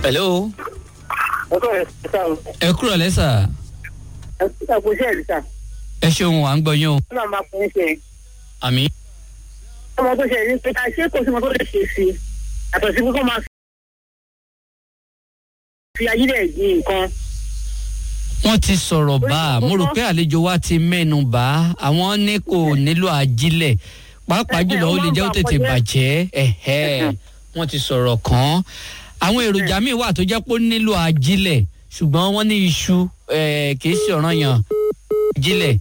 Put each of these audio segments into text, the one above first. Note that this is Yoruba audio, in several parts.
hello ọkọ rẹ sá o ẹ kúrò lẹ́sà ẹ kúta kó ṣe ẹ̀rí sá ẹ ṣeun à ń gbọ́ yín o ó náà máa fún un ṣe àmì. ọmọ tó ṣe ní pé ṣé kò sí ọmọ tó lè ṣe sí i àtọ̀ sí kókó máa fi ayé rẹ̀ yí nǹkan wọ́n ti sọ̀rọ̀ bá a mo rò pé àlejò wa ti mẹ́nu bá a àwọn ní kò nílò ajílẹ̀ pàápàá jùlọ ó lè jẹ́ ó tètè bàjẹ́ ẹ̀hẹ́ wọ́n ti sọ̀rọ̀ kàn án àwọn èròjà míì wà tó jẹ́ pé ó nílò ajílẹ̀ ṣùgbọ́n wọ́n ní iṣu eh, kì í ṣe ọ̀ràn yàn ajílẹ̀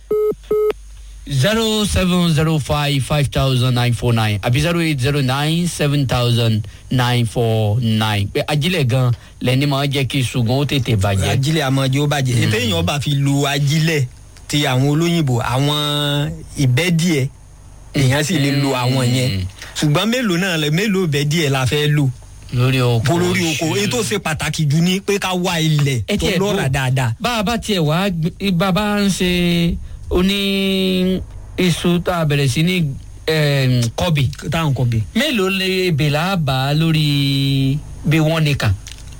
zero seven zero five five thousand nine four nine àbí zero eight zero nine seven thousand nine four nine pé ajílẹ̀ gan lẹ́ni máa ń jẹ́ kí iṣu gan ó tètè bàjẹ́. ajílẹ̀ àmọ́jọ́ ó bàjẹ́ ètò èèyàn bá fi lo ajílẹ̀ ti àwọn olóyìnbó àwọn ìbẹ́díẹ̀ èèyàn sì lè lo àwọn yẹn ṣùgbọ́n mélòó náà lẹ- mélòó ìbẹ́díẹ̀ la fẹ́ lò lórí oko bó lórí oko èyí tó ṣe pàtàkì jù ni pé ká wá ilẹ̀ ẹ tó tiẹ̀ lọ́ra dúró. dáadáa. bá a bá tiẹ̀ wá gbé- bá a bá ń ṣe oní iṣu tá a bẹ̀rẹ̀ sí ní em, kọ́bì táwọn kọ bẹ. mélòó lè bèlà bá a lórí bí wọ́n ní kà.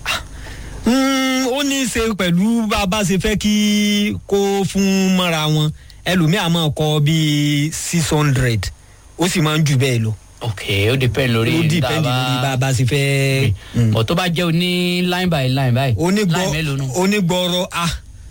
Mm, ó ní í ṣe pẹ̀lú bá a bá ṣe fẹ́ kí kó fún mọ́ra wọn ẹlòmíà máa kọ bíi six hundred ó sì máa ń jù bẹ́ẹ̀ lọ. ok ó depend lórí ó dìpẹ́ndì lórí bá a bá ṣe fẹ́. Mm. ọ̀ tó bá jẹ́ oní line by line báyìí line mélòó nù. onígbọrọ a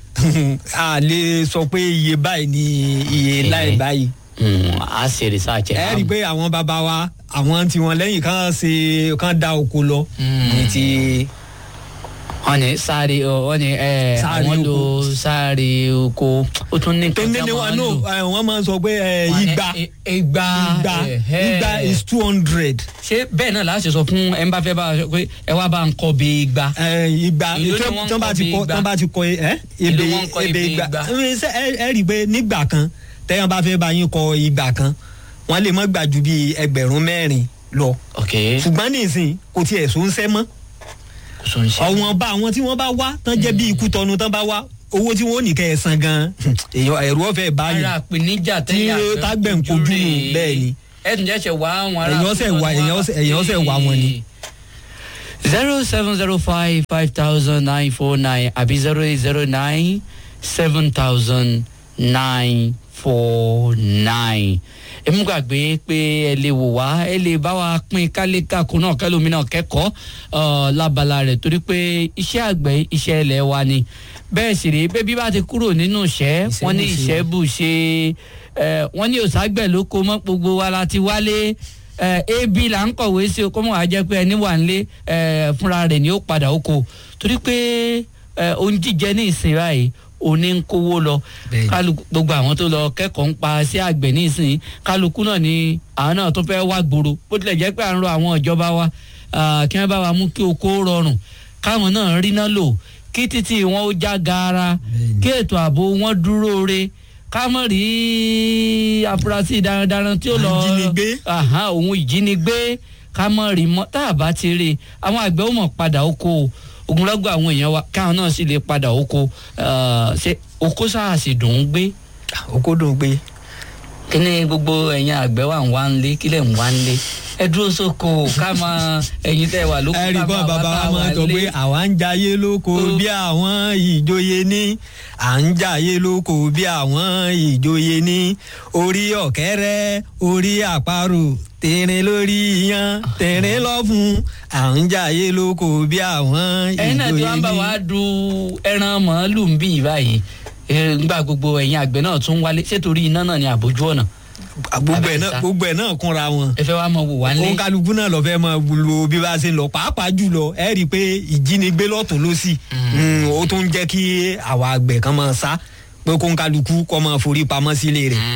a lè sọ pé iye báyìí ni iye Okay. láì báyìí. Mm, a ṣe research ẹ̀ ẹ rí i pé àwọn bàbá wa àwọn tiwọn lẹ́yìn kan ṣe kan da oko lọ. Mm. ní ti wọ́n ní sáré ọ, wọ́n ní ẹ Sáré àwọn lo oko. sáré oko ó tún ní tó nǹkan ní ní wa no ẹ, wọ́n máa ń sọ pé ẹ, Wọ́n ní igba i- igba igba ẹ̀hẹ́. igba is two hundred. ṣé bẹ́ẹ̀ náà láti sọ fún ẹ ń bá fẹ́ bá a sọ pé ẹ wá bá ń kọ́ bí igba. ẹ, igba Ìlú ni tó- wọ́n ń tán bá kọ ti bí kọ igba. tán bá ti kọ ẹ Ìlú ebe wọ́n ń kọ ebe ebè igba igba. ẹ ṣe- ẹ ẹ rí i pé nígbà kan tẹ́yàn bá fẹ́ bá yín kọ igba kan wọ́n lè má gbà ju bíi ẹgbẹ̀rún mẹ́rin lọ ok ṣùgbọ́n nísìnyí kò tiẹ̀ sọ ń sẹ́ mọ́ kò sọ ń ṣe. ọ̀wọ́n bá àwọn tí wọ́n bá wá tán jẹ́ bí ikú tọnu tán bá wá owó tí wọ́n ò ní kẹ́ ẹ san gan èèyàn ẹ̀rù ọ̀fẹ́ báyìí ara àpèníjà Tí tẹ́yà fẹ́ tágbẹ̀ ń kojú rèé. nù, bẹ́ẹ̀ ni. ẹ tún jẹ́ ṣe wá àwọn ará. Èèyàn ṣẹ̀ wá- èèyàn ṣẹ̀- èèyàn ṣẹ̀ wá wọn ni. zero seven zero five five thousand nine four nine àbí zero eight zero nine seven thousand nine four nine èmi gbàgbé pé ẹ lè wò wá ẹ lè bá wa pín kálékàkùn náà kẹlòmínà kẹ́kọ̀ọ́ ọ, lábala rẹ̀ torí pé iṣẹ́ àgbẹ̀ iṣẹ́ ilẹ̀ wa ni bẹ́ẹ̀ sì rèé bébí bá ti kúrò nínú ìṣẹ́ wọ́n ní Ìṣẹ́bùṣe. ìṣẹ́ bù ṣe ẹ wọ́n ní òṣàgbẹ̀ ló kó mọ́ gbogbo wa la ti wálé ẹ ab là ń kọ̀wé sí o kó mọ̀ wá jẹ́ pé ẹni wà nílé ẹ fúnra rẹ̀ ni ó padà oko torí pé ẹ ohun jíjẹ ní ìsìn báyìí òní ń kówó lọ Bẹ́ẹ̀ni. kálukú gbogbo àwọn tó lọ kẹ́kọ̀ọ́ ń pa sí àgbẹ̀ ní ìsìn kálukú náà ni àwọn náà tó fẹ́ wá gbòòrò bó tilẹ̀ jẹ́ pé à ń rọ àwọn ìjọba wa ah, kí wọ́n bá wa mú kí oko rọrùn káwọn náà rí náà lò kí títí wọn ó já gaara Bẹ́ẹ̀ni. kí ètò ààbò wọn dúró re ká mọ̀ rí afurasí darandaran tí ó lọ Ajínigbé. Àhán, òun ìjínigbé ká mọ̀ rí mọ́ tá a bá ti rí i àwọn àgbẹ̀ ó mọ̀ padà oko o ogunlọ́gọ̀ àwọn èèyàn wa káwọn náà sì lè padà oko Ah, ṣe oko sáà sì dùn ún gbé oko dùn pé kí ni gbogbo ẹ̀yin àgbẹ̀ wà ń wá ń lé kílẹ̀ ń wá ń lé ẹ dúró sóko ká máa ẹ̀yin tẹ́ wà lóko ẹ̀rí kan bàbá wa máa ń sọ pé àwa ń jayé lóko Ó. bí àwọn ìjòyè ní à ń jayé lóko bí àwọn ìjòyè ní orí ọ̀kẹ́rẹ́ orí àparò tẹ̀rín lórí yan tẹ̀rín lọ́fun à ń jayé lóko bí àwọn ẹ̀yin náà tí ìjòyè wọ́n bá wa ní. du ẹran màálù ń bí báyìí Eh, nígbà gbogbo ẹ̀yin àgbẹ̀ náà tún wálé ṣètòrí iná náà ní àbójú ọ̀nà gbogbo ẹ̀ náà Abẹ́sà. gbogbo ẹ̀ náà kúnra wọn. ẹ fẹ́ wá mọ wò wá ń lé òun kálukú náà lọ fẹ́ máa lo bí bá a ṣe ń lọ pàápàá jùlọ ẹ rí i pé ìjínigbé lọ́tún lọ́sì Mm, ó tún ń jẹ́ kí àwa àgbẹ̀ kan máa sá pé kó ń kálukú kọ́ máa forí pamọ́ sílé rẹ̀.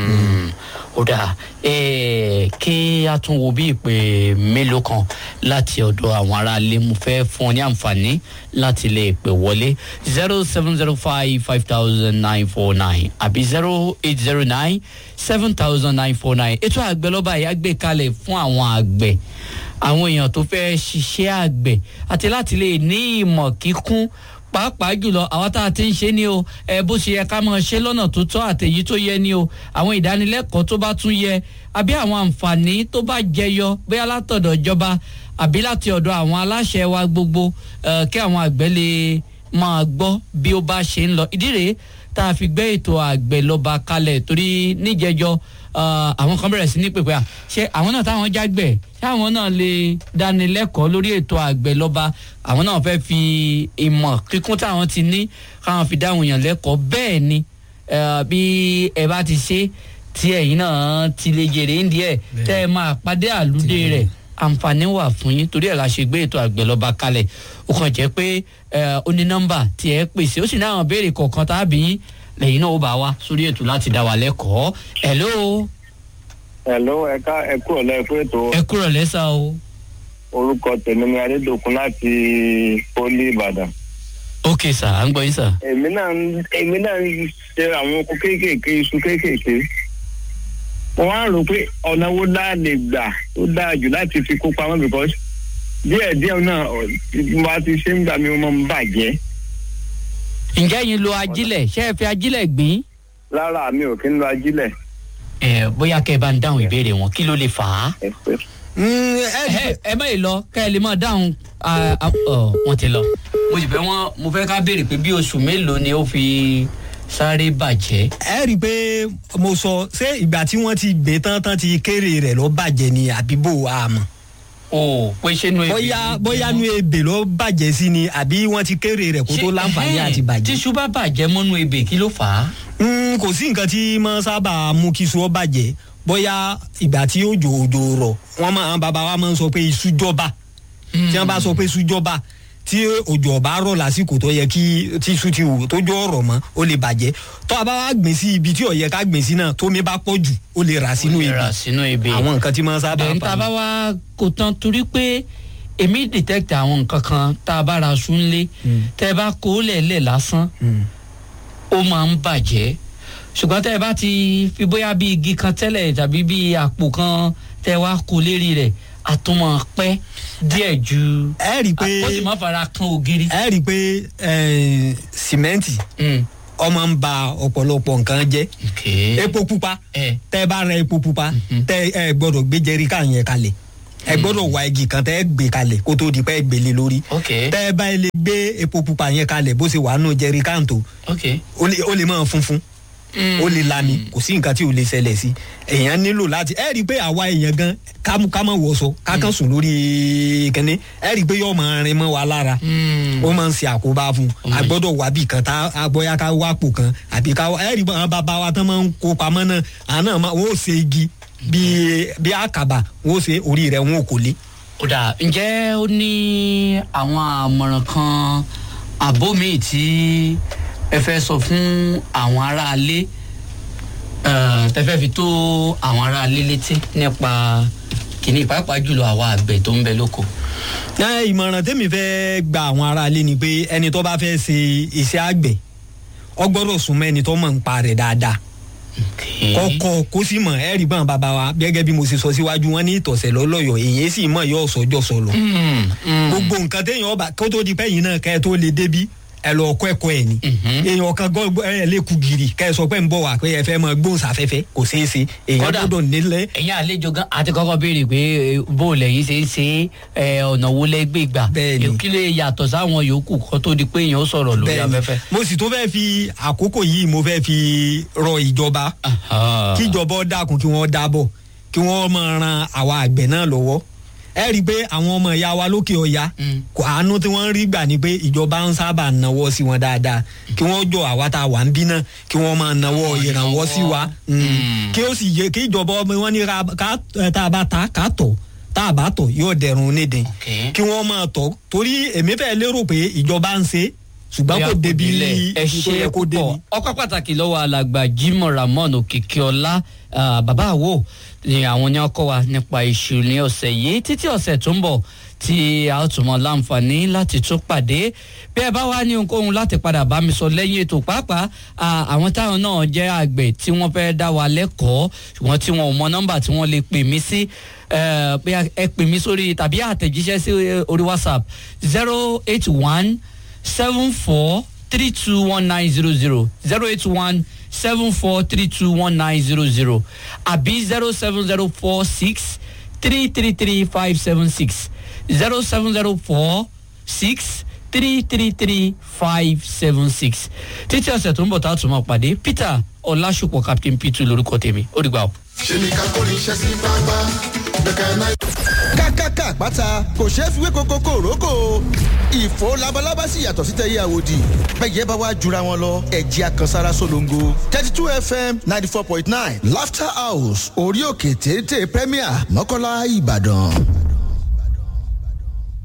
ó dáa Eh, kí a tún wo bí ìpè mélòó kan láti ọ̀dọ̀ àwọn aráalé mo fẹ́ fún ọ ní àǹfààní láti lè pè wọlé zero seven zero five five thousand nine four nine àbí zero eight zero nine seven thousand nine four nine ètò àgbẹ̀lọ́ba yìí á gbé kalẹ̀ fún àwọn àgbẹ̀ àwọn èèyàn tó fẹ́ ṣiṣẹ́ àgbẹ̀ àti láti lè ní ìmọ̀ kíkún pàápàá jùlọ àwọn tá a ti ń ṣe ni o ẹ bó ṣe yẹ ká máa ṣe lọ́nà tó tọ́ àtẹ̀yí tó yẹ ni o àwọn ìdánilẹ́kọ̀ọ́ tó bá tún yẹ àbí àwọn àǹfààní tó bá jẹyọ bóyá látọ̀dọ̀ ìjọba àbí láti ọ̀dọ̀ àwọn aláṣẹ wa gbogbo eh, kí àwọn àgbẹ̀ lè máa gbọ́ bí ó bá ṣe ń lọ ìdí rèé tá a fi gbé ètò àgbẹ̀ lọ́ba kalẹ̀ torí níjẹjọ́ eh, àwọn kan bẹ̀rẹ̀ sí ní pèpè à ṣé àwọn náà táwọn jágbẹ̀ ṣé àwọn náà lè dánilẹ́kọ̀ọ́ lórí ètò àgbẹ̀ lọ́ba àwọn náà fẹ́ fi ìmọ̀ kíkún táwọn ti ní káwọn fi dáhùn yàn lẹ́kọ̀ọ́ bẹ́ẹ̀ ni eh, bí ẹ bá ti ṣe tí ẹ̀yin náà ti lè jèrè ń díẹ̀ tẹ́ ẹ máa pàdé àlùdé rẹ̀ àǹfààní wà fún yín torí ẹ̀ la ṣe gbé ètò àgbẹ̀ lọ́ba kalẹ̀ ó kàn jẹ́ pé eh, ó ní nọ́mbà tí ẹ pèsè ó sì ní àwọn béèrè kọ̀ọ̀kan tàbí lẹ́yìn náà ó bá wa sórí ètò láti dá wa lẹ́kọ̀ọ́ hello Hello, ẹ̀ka ẹ̀kú ọ̀lẹ́ ẹ̀kú ètò ẹ kúrò lẹ́sà o orúkọ tèmi ni Adédòkun láti Poli Ìbàdàn. ok sà à ń gbọ́ yín sà. Èmi náà ń èmi náà ń ṣe àwọn oko kéékèèké iṣu kéékèèké. Mo wá rò pé ọ̀nà wo dáa lè gbà tó dáa jù láti fi kó pamọ́ because díẹ̀ díẹ̀ náà mo bá ti ṣe ń gbà mí mo máa ń bàjẹ́. ǹjẹ́ yín lo ajílẹ̀ ṣé ẹ fi ajílẹ̀ gbìn? Rárá mi ò kí ń lo ajílẹ̀. ẹ bóyá kẹ́ ẹ bá ń dáhùn ìbéèrè wọn kí ló lè fà á. Ẹ pé Mm, ẹ rí ẹ ẹ má yìí lọ ká ẹ lè máa dáhùn ah, ah, ọ wọn ti lọ. mo sì fẹ́ wọn mo fẹ́ ká béèrè pé bí oṣù mélòó ni ó fi sáré bàjẹ́. ẹ rí i pé mo sọ ṣé ìgbà tí wọ́n ti gbé tán tán ti kéré rẹ̀ lọ bàjẹ́ ni àbí bò á mọ̀ o pé ṣé nu ebè bóyá ni? bóyá nu ebè ló bàjẹ́ sí ni àbí wọ́n ti kéré rẹ̀ kó tó Ṣé- láǹfààní ẹhẹ́n, àti bàjẹ́. tíṣu bá bàjẹ́ mọ́nú ebè kí ló fà á. Mm, kò sí nǹkan tí máa sábà mú kí iṣu ọ bàjẹ́ bóyá ìgbà tí òjò òjò rọ̀ wọ́n máa bàbá wa máa ń sọ pé iṣu jọba tí wọ́n bá sọ pé iṣu jọba tí òjò ọba rọ̀ lásìkò tó yẹ kí tí iṣu ti wù tó jọ ọ̀rọ̀ mọ́ ó lè bàjẹ́ tó a bá wá gbìn sí ibi tí ó yẹ ká gbìn sí náà tómi bá pọ̀ jù ó lè rà sínú Ó lè ebè rà sínú ebè. àwọn nǹkan tí máa sábà bẹ́ẹ̀ ń ní tá a bá pa wá kó tán torí pé èmi detect àwọn nǹkan kan tá a bá ra aṣọ ńlé tẹ́ ẹ bá kó lẹ̀lẹ̀ lásán Mm. ó máa ń bàjẹ́ ṣùgbọ́n tẹ́ ẹ bá ti fi bóyá bí igi kan tẹ́lẹ̀ tàbí bí àpò kan tẹ́ ẹ wá kó lérí rẹ̀ àtúmọ̀ pẹ́ díẹ̀ ju ẹ rí i pé ó sì má fara kan ògiri. ẹ rí i pé eh, sìmẹ́ǹtì Mm, ọmọ ń ba ọ̀pọ̀lọpọ̀ nǹkan jẹ́ okay. epo pupa ẹ tẹ bá ra epo pupa tẹ ẹ gbọ́dọ̀ gbé jẹríkà yẹn kalẹ̀ ẹ gbọ́dọ̀ wá igi kan tẹ gbé kalẹ̀ kó tó di pé ẹ gbélé lórí ok tẹ bá lè gbé epo pupa yẹn kalẹ̀ bó ṣe wà nù jẹríkà tó ok. ó lè ó lè máa funfun ó lè lami kò sí nǹkan tí ò lè ṣẹlẹ̀ sí èèyàn nílò láti ẹ rí i pé àwa èèyàn gan kámú kámọ wọṣọ kákan sùn lórí kínní ẹ rí i pé yóò máa rin mọ́ wa lára Mm. ó máa ń ṣe àkóbá fún un a gbọ́dọ̀ wá bì kan tá a gbọ́yà ká wá pò kan àbí ká ẹ rí i pé àwọn bàbá wa tán máa ń kó pamọ́ náà àwọn náà máa- wọ́n ó ṣe igi bíi bíi àkàbà wọ́n ó ṣe orí rẹ̀ wọ́n ó kò lé. ó dà ǹjẹ́ ó ní àwọn àmọ̀ràn kan àbó míì tí ẹ fẹ́ sọ fún àwọn aráalé eh, tẹ fẹ́ fi tó àwọn aráalé létí nípa kìíní pàápàá jùlọ àwa àgbẹ̀ tó ń bẹ lóko. ẹ ìmọ̀ràn tẹ́mi fẹ́ gba àwọn aráalé ni pé ẹni tó bá fẹ́ ṣe iṣẹ́ àgbẹ̀ ọ gbọ́dọ̀ súnmọ́ ẹni tó mọ̀ ń pa rẹ̀ dáadáa kọ́kọ́ kó sì mọ̀ ẹ rí bọ́n bàbá wa gẹ́gẹ́ bí mo ṣe sọ síwájú wọn ní ìtọ̀sẹ̀ lọ́lọ́yọ̀ èyí sì mọ̀ yóò sọjọ́ sọlọ Mm, mm. gbogbo nǹkan téèyàn ọba kó tó di pẹ́yìn náà kẹ́ ẹ tó lè débi ẹ lọ kọ́ ẹ̀kọ́ ẹ̀ ni Mhm. èèyàn kan gbọ́ ẹ lè kú gírì kẹ́ ẹ sọ pé ń bọ̀ wá pé ẹ fẹ́ mọ gbóhùnsáfẹ́fẹ́ kò ṣeé ṣe èèyàn Kódà- gbọ́dọ̀ nílẹ̀ ẹ̀yin àlejò gan àti kọ́kọ́ béèrè pé eh, bó lẹ́yìn ṣe ń ṣe é, ọ̀nà wo lẹ́gbẹ̀ẹ́ gbà Bẹ́ẹ̀ni. kí lè yàtọ̀ sáwọn yòókù kó tó di pé èèyàn ó sọ̀rọ̀ lórí Bẹ́ẹ̀ni. afẹ́fẹ́. mo sì tún fẹ́ fi àkókò yìí mo fẹ́ fi rọ ìjọba Aha. kí ìjọba ó dákun kí wọ́n dábọ̀ kí wọ́n máa ran àwa àgbẹ̀ náà lọ́wọ́ ẹ rí i pé àwọn ọmọ ìyá wa lókè ọya Mm. kò àánú tí wọ́n ń rí gbà ni pé ìjọba ń sábà náwó sí wọn dáadáa kí wọ́n jọ àwa tá a wà ń bí náà kí wọ́n máa náwó Àwọn ìrànwọ́ sí wa ìrànwọ́. Mm. Mm. kí ó sì yẹ kí ìjọba ọmọ wọn ní ra ká ẹ, tá a bá ta ká tọ̀ tá a bá tọ̀ yóò dẹrùn nídìí Okay. kí wọ́n máa tọ̀ torí èmi fẹ́ lérò pé ìjọba ń ṣe ṣùgbọ́n kò débi ẹ ibi tó ṣe yẹ kó débi. púpọ̀ ọkọ̀ pàtàkì lọ́wọ́ alàgbà Jimoh Ramon Òkìkíọlá ah, bàbá àwo ni àwọn ní ọkọ wa nípa iṣu ní ọ̀sẹ̀ yìí títí ọ̀sẹ̀ tó ń bọ̀ tí a ó tún mọ láǹfààní láti tún pàdé bí ẹ bá wá ní ohunkóhun láti padà bá mi sọ lẹ́yìn ètò pàápàá ah, àwọn táwọn náà jẹ́ àgbẹ̀ tí wọ́n fẹ́ dá wa lẹ́kọ̀ọ́ ṣùgbọ́n tí wọn ò mọ nọ́mbà tí wọ́n lè pè mí sí eh, bí ẹ pè mí sórí tàbí àtẹ̀jíṣẹ́ sí eh, orí WhatsApp zero eight one seven four three two one nine zero zero zero eight one seven four three two one nine zero zero àbí zero seven zero four six three three three five seven six zero seven zero four six three three three five seven six títí ọ̀sẹ̀ tó ń bọ̀ tá a tún máa pàdé peter ọ̀làṣùpọ̀ captain p2 lórúkọ tèmi ó dìgbà o. ṣe ni ká kórè iṣẹ́ sí bàbá bẹ́ẹ̀ náà. kákáká àpáta kò ṣeé fi wé koko kòrókò ìfò labalábá sì yàtọ̀ sí tẹ̀yẹ àwòdì bẹ́ẹ̀ bá wá jura wọn lọ ẹ̀jẹ̀ àkànsára solongo thirty two fm ninety four point nine laughter house orí òkè téńté premier mọ́kànlá ìbàdàn.